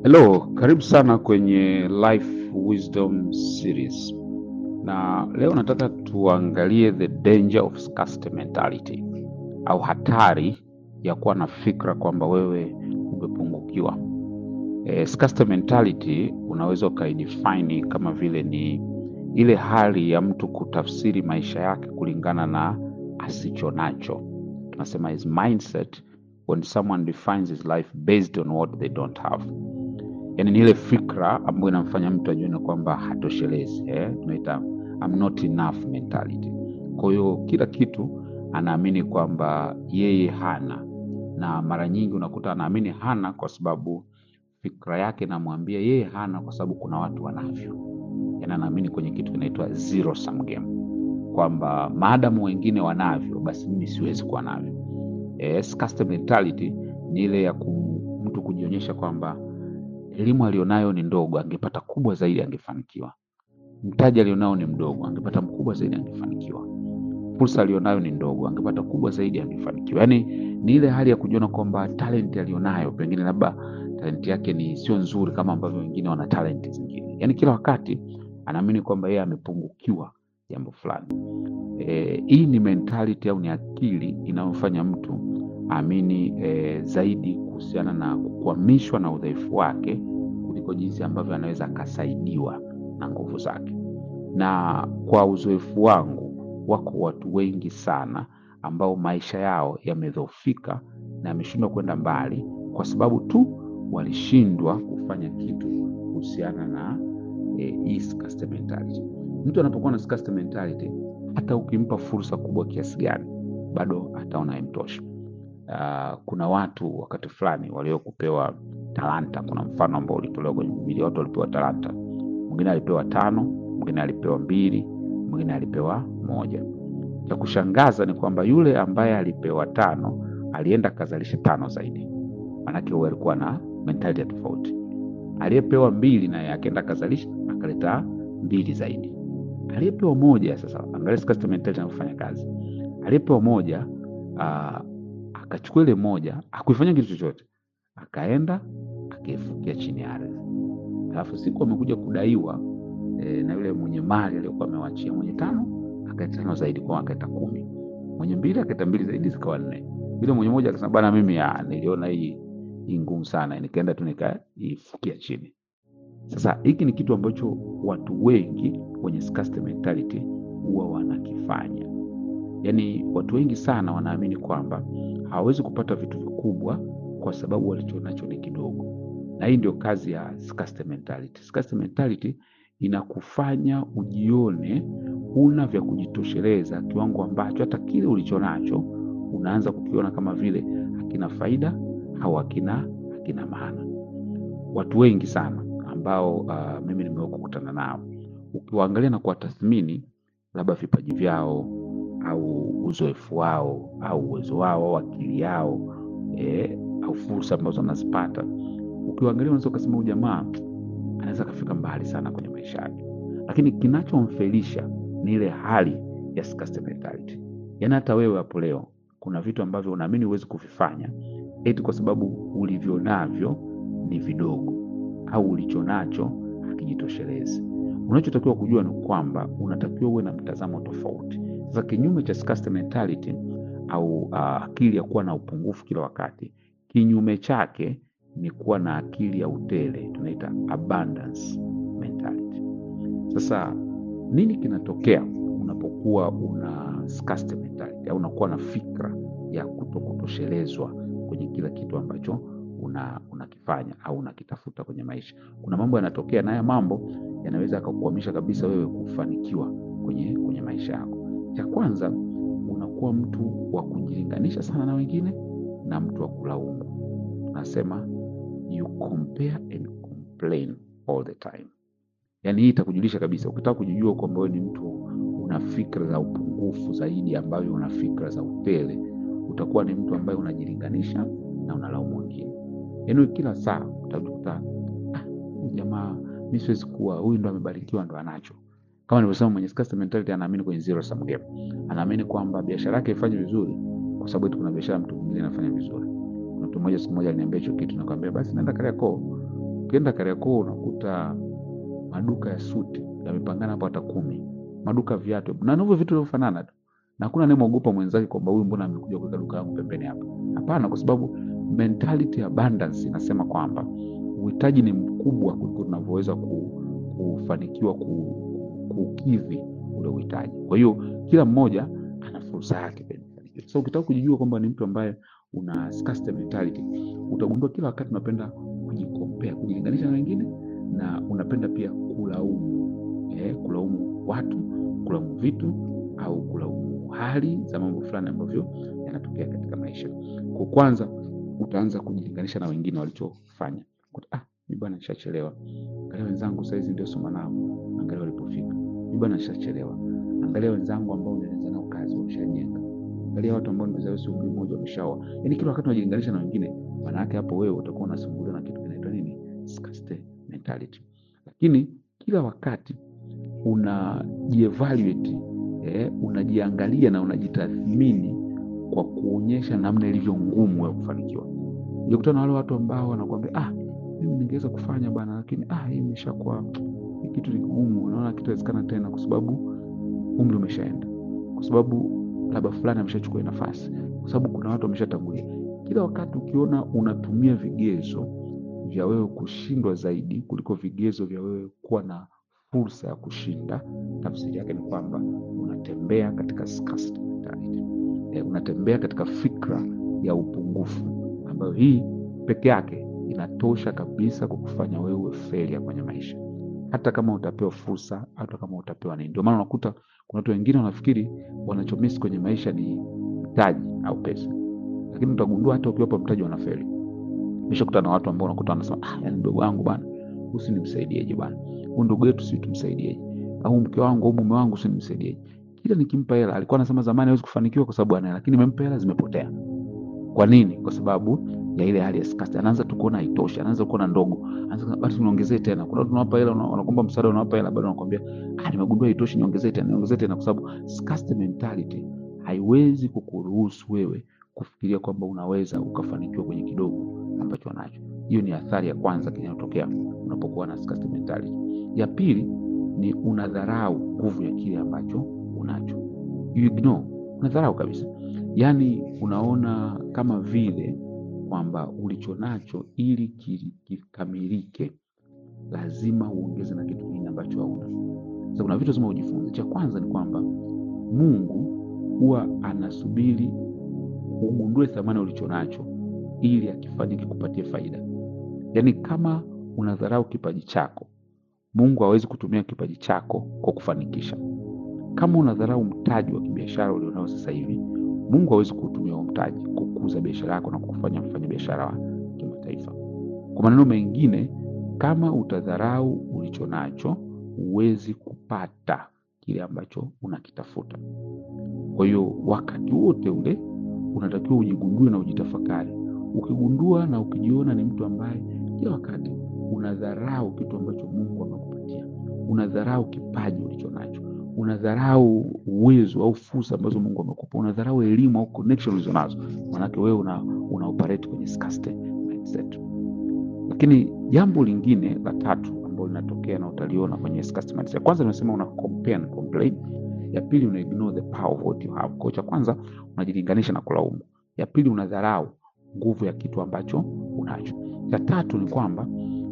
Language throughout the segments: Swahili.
Hello, karibu sana kwenye Life Wisdom Series. Na leo nataka tuangalie the danger of scarcity mentality au hatari ya kuwa na fikra kwamba wewe umepungukiwa. E, scarcity mentality unaweza ukaidefine kama vile ni ile hali ya mtu kutafsiri maisha yake kulingana na asicho nacho. Tunasema is mindset when someone defines his life based on what they don't have yani ni ile fikra ambayo inamfanya mtu ajione kwamba hatoshelezi eh? tunaita I'm not enough mentality. Kwa hiyo kila kitu anaamini kwamba yeye hana, na mara nyingi unakuta anaamini hana kwa sababu fikra yake inamwambia yeye hana kwa sababu kuna watu wanavyo. Yani anaamini kwenye kitu kinaitwa zero sum game, kwamba maadamu wengine wanavyo, basi mimi siwezi kuwa navyo. Eh, scarcity mentality ni ile ya ku, mtu kujionyesha kwamba elimu alionayo ni ndogo, angepata kubwa zaidi angefanikiwa. Mtaji alionao ni mdogo, angepata mkubwa zaidi angefanikiwa. Fursa alionayo ni ndogo, angepata kubwa zaidi angefanikiwa. Yaani ni ile hali ya kujiona kwamba talent alionayo pengine labda talent yake ni sio nzuri kama ambavyo wengine wana talent zingine. Yaani kila wakati anaamini kwamba yeye amepungukiwa jambo fulani. E, hii ni mentality au ni akili inayofanya mtu aamini e, zaidi kuhusiana na kukwamishwa na udhaifu wake kuliko jinsi ambavyo anaweza akasaidiwa na nguvu zake. Na kwa uzoefu wangu, wako watu wengi sana ambao maisha yao yamedhoofika na yameshindwa kwenda mbali kwa sababu tu walishindwa kufanya kitu kuhusiana na e, hii scarcity mentality. Mtu anapokuwa na scarcity mentality, hata ukimpa fursa kubwa kiasi gani, bado ataona haimtoshi. Uh, kuna watu wakati fulani waliokupewa talanta. Kuna mfano ambao ulitolewa kwenye Biblia, watu walipewa talanta. Mwingine alipewa tano, mwingine alipewa mbili, mwingine alipewa moja. Cha kushangaza ni kwamba yule ambaye alipewa tano alienda akazalisha tano zaidi, maanake huyo alikuwa na mentality ya tofauti. Aliyepewa mbili naye akaenda akazalisha akaleta mbili zaidi. Aliyepewa moja, sasa angalia scarcity mentality inavyofanya kazi. Aliyepewa moja uh, akachukua ile moja akuifanya kitu chochote, akaenda akaifukia chini ya ardhi. Alafu siku amekuja kudaiwa e, na yule mwenye mali aliyokuwa amewachia mwenye tano akaita tano zaidi, kwa akaita kumi. Mwenye mbili akaita mbili zaidi, zikawa nne. Yule mwenye moja akasema, bana, mimi ya, niliona hii hii ngumu sana, nikaenda tu nikaifukia chini. Sasa hiki ni kitu ambacho watu wengi wenye scarcity mentality huwa wanakifanya. Yaani watu wengi sana wanaamini kwamba hawawezi kupata vitu vikubwa kwa sababu walichonacho ni kidogo, na hii ndio kazi ya scarcity mentality. Scarcity mentality inakufanya ujione una vya kujitosheleza kiwango ambacho hata kile ulichonacho unaanza kukiona kama vile hakina faida au hakina hakina maana. Watu wengi sana ambao uh, mimi nimewahi kukutana nao, ukiwaangalia na kuwatathmini labda vipaji vyao au uzoefu wao au uwezo wao au akili yao eh, au fursa ambazo wanazipata, ukiwaangalia unaweza ukasema huyu jamaa anaweza akafika mbali sana kwenye maisha yake, lakini kinachomfelisha ni ile hali ya scarcity mentality. Yaani hata wewe hapo leo kuna vitu ambavyo unaamini huwezi kuvifanya eti kwa sababu ulivyo navyo ni vidogo au ulicho nacho hakijitoshelezi. Unachotakiwa kujua ni kwamba unatakiwa uwe na mtazamo tofauti. Sasa kinyume cha scarcity mentality au uh, akili ya kuwa na upungufu kila wakati, kinyume chake ni kuwa na akili ya utele, tunaita abundance mentality. Sasa nini kinatokea unapokuwa una scarcity mentality au unakuwa na fikra ya kutokutoshelezwa kwenye kila kitu ambacho una unakifanya au unakitafuta kwenye maisha? Kuna mambo yanatokea, na haya mambo yanaweza yakakukwamisha kabisa wewe kufanikiwa kwenye kwenye maisha yako. Cha kwanza unakuwa mtu wa kujilinganisha sana na wengine na mtu wa kulaumu. Nasema you compare and complain all the time. Yaani hii itakujulisha kabisa, ukitaka kujijua kwamba wewe ni mtu una fikra za upungufu zaidi ambayo una fikra za utele, utakuwa ni mtu ambaye unajilinganisha na unalaumu wengine. Yaani kila saa utakuta ah, huyu jamaa mimi siwezi kuwa, huyu ndo amebarikiwa ndo anacho kama nilivyosema, mwenye scarcity mentality anaamini kwenye zero sum game. Anaamini kwamba biashara yake ifanye vizuri kwa sababu eti kuna biashara mtu mwingine anafanya vizuri. Kuna mtu mmoja siku moja aliniambia hicho kitu, nakwambia basi nenda Kariakoo Ukienda Kariakoo unakuta maduka ya suti yamepangana hapo hata kumi, maduka ya viatu na ndivyo vitu vinavyofanana tu, na hakuna anayemwogopa mwenzake kwamba huyu mbona amekuja kuweka duka langu pembeni hapa. Hapana, kwa sababu mentality ya abundance inasema kwamba uhitaji ni mkubwa kuliko tunavyoweza ku, kufanikiwa ku, kukidhi ule uhitaji. Kwa hiyo kila mmoja ana fursa yake kwenye mafanikio. Sasa ukitaka kujijua kwamba ni mtu ambaye una scarcity mentality, utagundua kila wakati unapenda kujikompea, kujilinganisha na wengine, na unapenda pia kulaumu eh, kulaumu watu, kulaumu vitu au kulaumu hali za mambo fulani ambavyo yanatokea katika maisha. Kwa kwanza utaanza kujilinganisha na wengine walichofanya. Kuta, Ah, mimi bwana nishachelewa. Angalia wenzangu saizi ndio soma nao, angalia walipofika. Mimi bwana nishachelewa. Angalia wenzangu ambao nilianza nao kazi wameshajenga. Angalia watu ambao nimezaliwa si umri mmoja wameshaoa. Yaani kila wakati unajilinganisha na wengine, maana yake hapo wewe utakuwa unasumbuliwa na kitu kinaitwa nini? Scarcity mentality. Lakini kila wakati unajievaluate, eh, unajiangalia na unajitathmini kwa kuonyesha namna ilivyo ngumu ya kufanikiwa. Ukikutana na wale watu ambao wanakuambia ah, mimi ningeweza kufanya bwana, lakini ah, hii imeshakuwa hii kitu ni kigumu, naona kitawezekana tena, kwa sababu umri umeshaenda, kwa sababu labda fulani ameshachukua hii nafasi, kwa sababu kuna watu wameshatangulia. Kila wakati ukiona unatumia vigezo vya wewe kushindwa zaidi kuliko vigezo vya wewe kuwa na fursa ya kushinda, tafsiri yake ni kwamba unatembea katika scarcity mentality. E, unatembea katika fikra ya upungufu ambayo hii peke yake inatosha kabisa kukufanya wewe failure kwenye maisha, hata kama utapewa fursa, hata kama utapewa nini. Ndio maana unakuta kuna watu wengine wanafikiri wanachomisi kwenye maisha ni mtaji au pesa, lakini utagundua hata ukiwapa mtaji wanafeli. Nimeshakutana na watu ambao unakuta wanasema ah, yani mdogo wangu bwana, huyu nimsaidieje bwana, huyu ndugu yetu si tumsaidieje, au mke wangu au mume wangu si nimsaidieje. Kila nikimpa hela, alikuwa anasema zamani hawezi kufanikiwa kwa sababu ana hela, lakini nimempa hela zimepotea. Kwa nini? Kwa sababu ya ile hali ya scarcity. Anaanza tu kuona haitoshi, anaanza kuona ndogo, anaanza kusema, basi niongezee tena. Kuna watu unawapa hela, una- wanakuomba msaada, unawapa hela, bado wanakuambia ah, nimegundua haitoshi, niongezee tena, niongezee tena, kwa sababu scarcity mentality haiwezi kukuruhusu wewe kufikiria kwamba unaweza ukafanikiwa kwenye kidogo ambacho unacho. Hiyo ni athari ya kwanza inayotokea unapokuwa na scarcity mentality. Ya pili ni unadharau nguvu ya kile ambacho unacho, you ignore, unadharau kabisa, yaani unaona kama vile kwamba ulicho nacho ili ki- kikamilike lazima uongeze na kitu kingine ambacho hauna. Sasa kuna vitu lazima ujifunze. Cha kwanza ni kwamba Mungu huwa anasubiri ugundue thamani ulicho nacho ili akifanye kikupatie faida. Yaani kama unadharau kipaji chako, Mungu hawezi kutumia kipaji chako kwa kufanikisha. Kama unadharau mtaji wa kibiashara ulionao sasa hivi, Mungu hawezi kutumia huo mtaji kukuza biashara yako na kukufanya mfanya biashara wa kimataifa. Kwa maneno mengine, kama utadharau ulicho nacho, huwezi kupata kile ambacho unakitafuta. Kwa hiyo wakati wote ule unatakiwa ujigundue na ujitafakari. Ukigundua na ukijiona ni mtu ambaye kila wakati unadharau kitu ambacho Mungu amekupatia, unadharau kipaji ulicho nacho, unadharau uwezo au fursa ambazo Mungu amekupa, unadharau elimu au connection ulizo nazo, maanake wewe una, una operate kwenye scarcity mindset. Lakini jambo lingine la tatu ambalo linatokea na utaliona kwenye scarcity mindset, kwanza nimesema una compare and complain. Ya pili una ignore the power of what you have. Kwa hiyo cha kwanza unajilinganisha na kulaumu. Ya pili unadharau nguvu ya kitu ambacho unacho. Cha tatu ni kwamba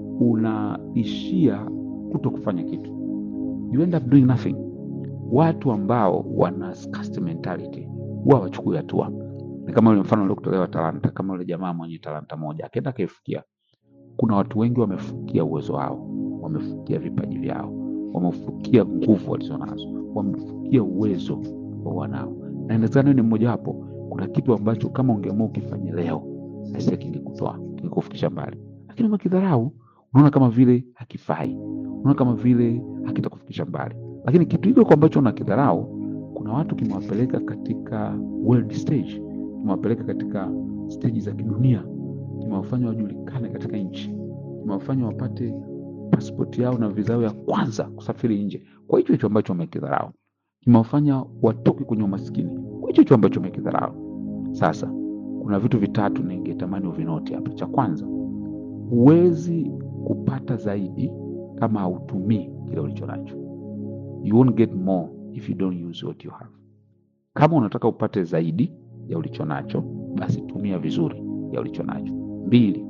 unaishia kuto kufanya kitu, you end up doing nothing. Watu ambao wana scarcity mentality huwa hawachukui hatua. Ni kama ule mfano uliokutolewa talanta, kama ule jamaa mwenye talanta moja akaenda akaifukia. Kuna watu wengi wamefukia uwezo wao, wamefukia vipaji vyao, wamefukia nguvu walizonazo, wamefukia uwezo ambao wanao, na inawezekana wewe ni mmoja wapo. Kuna kitu ambacho kama ungeamua ukifanya leo, aisee, kingekutoa kingekufikisha mbali, lakini umekidharau, unaona kama vile hakifai, unaona kama vile hakitakufikisha mbali. Lakini kitu hiko ambacho unakidharau, kuna watu kimewapeleka katika world stage, kimewapeleka katika stage za kidunia, kimewafanya wajulikane katika nchi, kimewafanya wapate pasipoti yao na visa yao ya kwanza kusafiri nje kwa hicho hicho ambacho wamekidharau, kimewafanya watoke kwenye umaskini kwa hicho hicho ambacho wamekidharau. Sasa kuna vitu vitatu ningetamani uvinoti hapa. Cha kwanza, huwezi kupata zaidi kama hautumii kile ulicho nacho. You won't get more if you don't use what you have. Kama unataka upate zaidi ya ulicho nacho, basi tumia vizuri ya ulicho nacho. Mbili,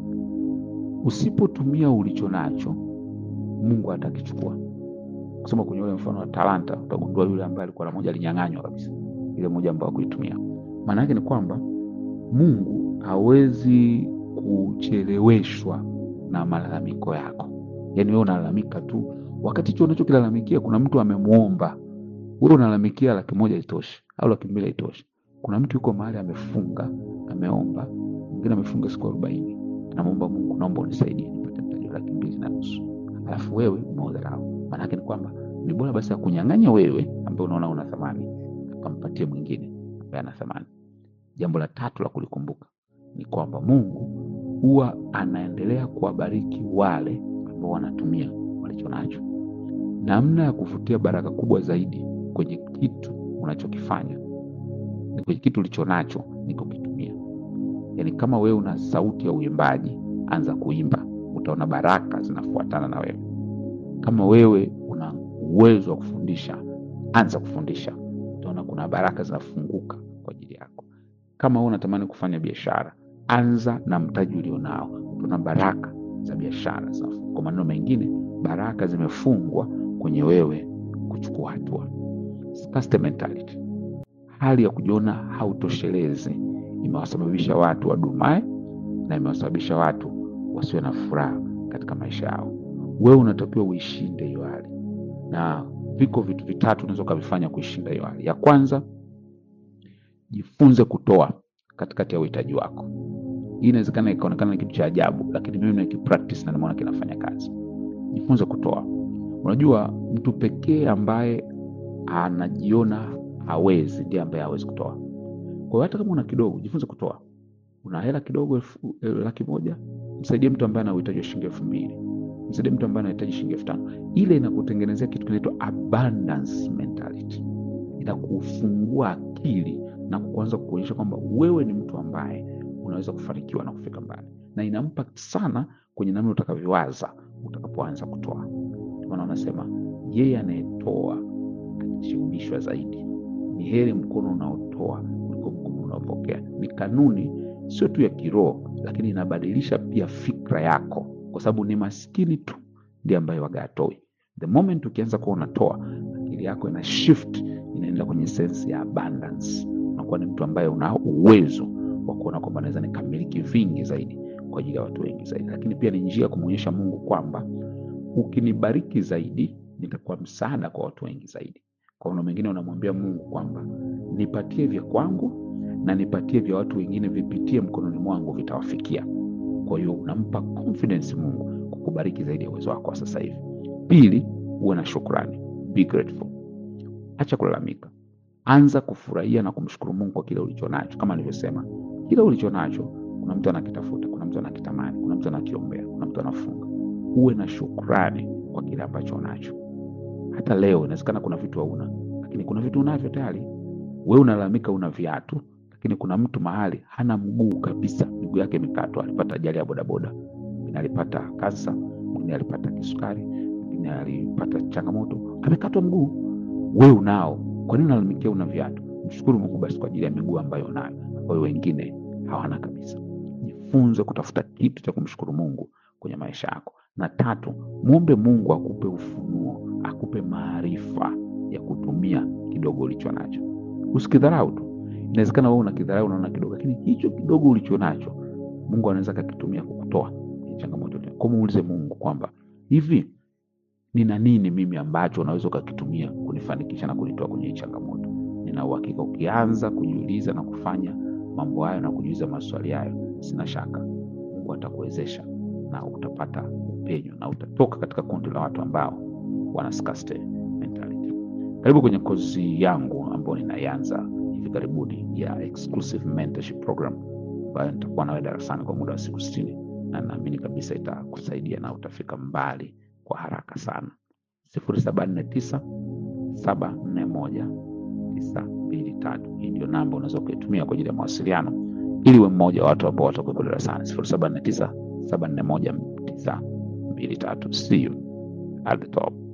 usipotumia ulicho nacho, Mungu atakichukua. Kusema kwenye ule mfano wa talanta, utagundua yule ambaye alikuwa na moja alinyang'anywa kabisa ile moja ambayo hakuitumia. Maana yake ni kwamba Mungu hawezi kucheleweshwa na malalamiko yako. Yaani wewe unalalamika tu, wakati hicho unachokilalamikia kuna mtu amemwomba wewe, unalalamikia laki moja itoshi au laki mbili itoshi. Kuna mtu yuko mahali amefunga, ameomba, mwingine amefunga siku arobaini, anamwomba Mungu, naomba unisaidie nipate mtaji wa laki mbili na nusu, alafu wewe umeudharau. Maana yake ni kwamba ni bora basi akunyang'anya wewe ambaye unaona una thamani, akampatie mwingine ambaye ana thamani. Jambo la tatu la kulikumbuka ni kwamba Mungu huwa anaendelea kuwabariki wale ambao wanatumia walicho nacho. Namna ya kuvutia baraka kubwa zaidi kwenye kitu unachokifanya ni kwenye kitu ulicho nacho ni kukitumia. Yaani, kama wewe una sauti ya uimbaji, anza kuimba, utaona baraka zinafuatana na wewe. Kama wewe una uwezo wa kufundisha, anza kufundisha, utaona kuna baraka zinafunguka kwa ajili yako. Kama wewe unatamani kufanya biashara, anza na mtaji ulionao, utaona baraka za biashara zinafunguka. Kwa maneno mengine, baraka zimefungwa kwenye wewe kuchukua hatua. Scarcity mentality, hali ya kujiona hautoshelezi, imewasababisha watu wadumae na imewasababisha watu wasiwe na furaha katika maisha yao. Wewe unatakiwa uishinde hiyo hali, na viko vitu vitatu unaweza ukavifanya kuishinda hiyo hali. Ya kwanza, jifunze kutoa katikati ya uhitaji wako. Hii inawezekana ikaonekana ni kitu cha ajabu, lakini mimi nikipractice na nimeona kinafanya kazi. Jifunze kutoa. Unajua, mtu pekee ambaye anajiona hawezi ndiye ambaye hawezi kutoa. Kwa hiyo hata kama una kidogo, jifunze kutoa. Una hela kidogo, elfu laki moja, msaidie mtu ambaye ana uhitaji wa shilingi elfu mbili msaidie mtu ambaye anahitaji shilingi elfu tano Ile inakutengenezea kitu kinaitwa abundance mentality, inakufungua akili na kuanza kuonyesha kwamba wewe ni mtu ambaye unaweza kufanikiwa na kufika mbali, na ina impact sana kwenye namna utakavyowaza utakapoanza kutoa. Ndio maana wanasema yeye anayetoa atashibishwa zaidi. Ni heri mkono unaotoa kuliko mkono unaopokea. Ni kanuni sio tu ya kiroho, lakini inabadilisha pia fikra yako, kwa sababu ni maskini tu ndiye ambaye waga atoi. The moment ukianza kuwa unatoa, akili yako ina shift, inaenda kwenye sense ya abundance. Unakuwa ni mtu ambaye una uwezo wa kuona kwamba naweza nikamiliki vingi zaidi kwa ajili ya watu wengi zaidi, lakini pia ni njia ya kumwonyesha Mungu kwamba ukinibariki zaidi nitakuwa msaada kwa watu wengi zaidi. Kwa maana mengine, unamwambia Mungu kwamba nipatie vya kwangu na nipatie vya watu wengine, vipitie mkononi mwangu, vitawafikia. Kwa hiyo unampa confidence Mungu kukubariki zaidi ya uwezo wako wa sasa hivi. Pili, uwe na shukrani, be grateful. Acha kulalamika, anza kufurahia na kumshukuru Mungu kwa kile ulicho nacho. Kama nilivyosema, kile ulicho nacho, kuna mtu anakitafuta, kuna mtu anakitamani, kuna mtu anakiombea, kuna mtu anafunga. Uwe na shukrani kwa kile ambacho unacho. Hata leo inawezekana kuna vitu hauna, lakini kuna vitu unavyo tayari. Wewe unalalamika una viatu, lakini kuna mtu mahali hana mguu kabisa, miguu yake imekatwa, alipata ajali ya bodaboda, mwingine alipata kansa, mwingine alipata kisukari, mwingine alipata changamoto, amekatwa mguu. Wewe unao, kwa nini unalalamikia una viatu? Mshukuru Mungu basi kwa ajili ya miguu ambayo unayo, ambayo wengine hawana kabisa. Jifunze kutafuta kitu cha kumshukuru Mungu kwenye maisha yako. Na tatu, mwombe Mungu akupe ufunuo, akupe maarifa ya kutumia kidogo ulicho nacho. Usikidharau tu. Inawezekana wewe unakidharau, unaona kidogo, lakini hicho kidogo ulicho nacho Mungu anaweza akakitumia kukutoa kwenye changamoto. Kwa muulize Mungu kwamba hivi nina nini mimi ambacho unaweza ukakitumia kunifanikisha na kunitoa kwenye hii changamoto. Nina uhakika ukianza kujiuliza na kufanya mambo hayo na kujiuliza maswali hayo, sina shaka Mungu atakuwezesha na utapata upenyo na utatoka katika kundi la watu ambao wana scarcity mentality. Karibu kwenye kozi yangu ambayo ninaianza hivi karibuni ya exclusive mentorship program ambayo nitakuwa nawe darasani kwa muda wa siku sitini na naamini kabisa itakusaidia na utafika mbali kwa haraka sana. sifuri saba nne tisa saba nne moja tisa mbili tatu. Hii ndio namba unaweza ukaitumia kwa ajili ya mawasiliano ili uwe mmoja wa watu ambao watakuwepo darasani. sifuri saba nne tisa saba nne moja tisa mbili tatu. See you at the top.